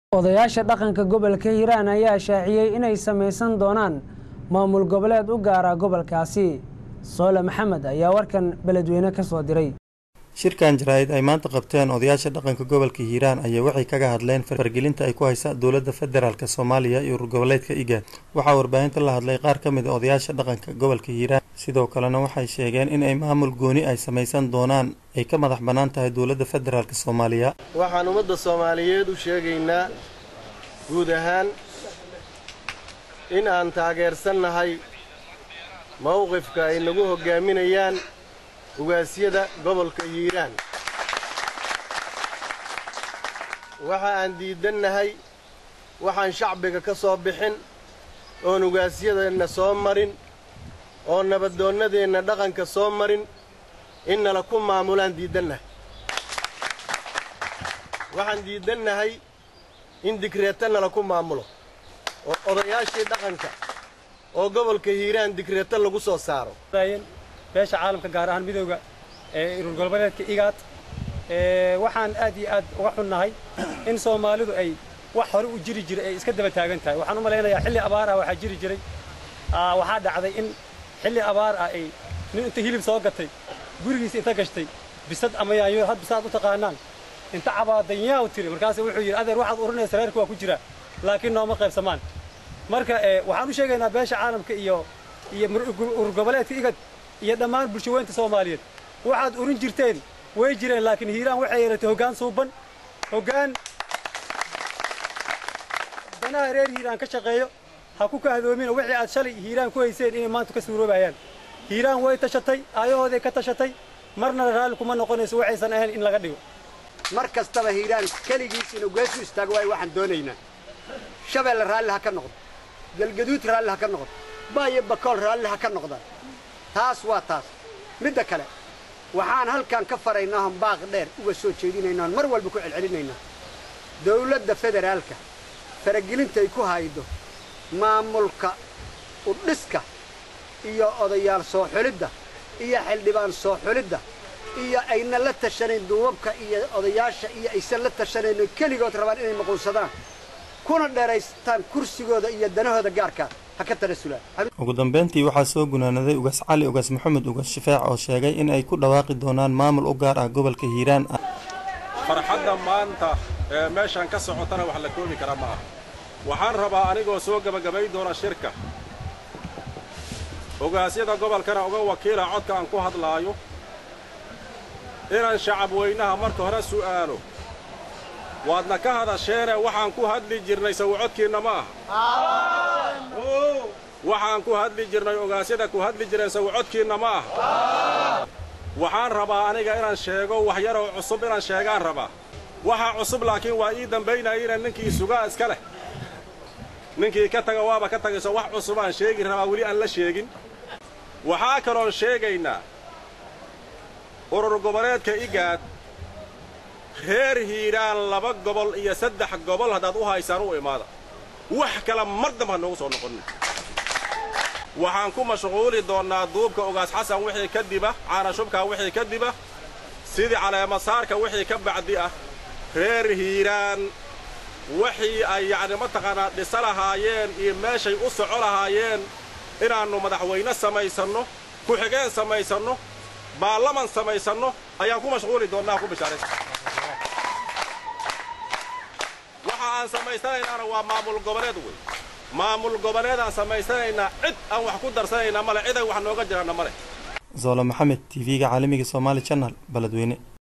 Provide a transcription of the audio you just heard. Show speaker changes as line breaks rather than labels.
odayaasha dhaqanka gobolka hiiraan ayaa shaaciyey inay samaysan doonaan maamul goboleed u gaara gobolkaasi soole maxamed ayaa warkan beledweyne ka soo diray
shirkan jaraa'id ay maanta qabteen odayaasha dhaqanka gobolka hiiraan ayaa waxay kaga hadleen fargelinta ay ku haysa dowladda federaalk soomaaliya iyo urgoboleedka igaad waxaa warbaahinta la hadlay qaar ka mid a odayaasha dhaqanka gobolka hiiraan sidoo kalena waxay sheegeen in ay maamul gooni ay samaysan doonaan ay ka madax bannaan tahay dowladda federaalk soomaaliya
waxaan ummadda soomaaliyeed u sheegaynaa guud ahaan in aan taageersannahay mowqifka ay nagu hoggaaminayaan ugaasyada gobolka hiiraan waxa aan diidannahay waxaan shacbiga ka soo bixin oon ugaasyadeenna soo marin oo nabadoonnadeenna dhaqanka soo marin in nala ku maamulaan diidannahay waxaan diidannahay in digreeta nala ku maamulo oo odayaashii dhaqanka oo gobolka hiiraan digreeta lagu soo saaro
beesha caalamka gaar ahaan midooda ee urur goboleedka igaad waxaan aad iyo aad uga xunnahay in soomaalidu ay wax hore u jiri jiray ay iska daba taagan tahay waxaan u malaynayaa xilli abaar ah waxaa jiri jiray waxaa dhacday in xilli abaar ah ay nin inta hilib soo gatay gurigiisa inta gashtay bisad ama yaanyo had bisaad u taqaanaan inta cabaadanyaa u tiri markaasu wuxuu yidhi adeer waxaad urinaysa reerka waa ku jira laakiin nooma qaybsamaan marka waxaan u sheegaynaa beesha caalamka iyo iyo urur goboleedka igad iyo dhammaan bulshaweynta soomaaliyeed waxaad urin jirteen way jireen laakiin hiiraan waxay yeelatay hoggaan suuban hoggaan danaha reer hiiraan ka shaqeeyo ha ku kahdoomina wixii aad shalay hiiraan ku hayseen inay maanta ka suuroobayaan hiiraan way tashatay aayahooday ka tashatay marna raalli kuma noqonayso waxaysan ahayn in laga dhigo
mar kastaba hiiraan keligiis inuu geesu istaago waayo waxaan doonaynaa shabeelle raalli ha ka noqdo galgaduud raalli ha ka noqdo baayo bakool raalli ha ka noqdaan taas waa taas midda kale waxaan halkan ka faraynaa on baaq dheer uga soo jeedinaynaa on mar walba ku celcelinaynaa dawladda federaalka faragelinta ay ku haydo maamulka udhiska iyo odayaal soo xulidda iyo xildhibaan soo xulidda iyo ayna la tashanayn duubabka iyo odayaasha iyo aysan la tashanayno keligood rabaan inay maquunsadaan kuna dheeraystaan kursigooda iyo danahooda gaarka ha ka tanasulaan
ugu dambeyntii waxaa soo gunaanaday ugaas cali ugaas maxamed ugaas shifaac oo sheegay in ay ku dhawaaqi doonaan maamul u gaar ah gobolka hiiraan ah
farxadda maanta ee meeshaan ka socotana wax la koobi kara ma aha waxaan rabaa anigoo soo gebagabay doona shirka ogaasyada gobolkana uga wakiila codka aan ku hadlaayo inaan shacab weynaha marka hore su'aalo waadna ka hadasheene waxaan ku hadli jirnay sawicodkiinna ma aha waxaan ku hadli jirnay ogaasyada ku hadli jireen sawicodkiinna ma aha waxaan rabaa aniga inaan sheego wax yaroo cusub inaan sheegaan rabaa waxa cusub laakiin waa ii dambaynayina ninkii sugaa iska leh ninkii ka taga waaba ka tagayso wax cusub aan sheegi rabaa weli aan la sheegin waxaa kaloon sheegaynaa urur goboleedka igaad reer hiiraan laba gobol iyo saddex gobol haddaad u haysaan u imaada wax kale mar damba ha noogu soo noqonin waxaan ku mashquuli doonnaa duubka ogaas xasan wixii ka diba caanashubkaa wixii ka diba sidii caleemasaarka wixii ka bacdi ah reer hiiraan wixii ay yacni mataqaanaa dhisa lahaayeen iyo meeshay u soco lahaayeen inaannu madaxweyne samaysanno ku-xigeen samaysanno baarlaman samaysanno ayaan ku mashquuli doonnaa ku bishaaraysa waxa aan samaysanaynana waa maamul goboleed wey maamul goboleedaan samaysanaynaa cid aan wax ku darsanaynaa male cid ay wax nooga jiraanna male
zoolo maxamed t v-ga caalamiga somaali janal beledweyne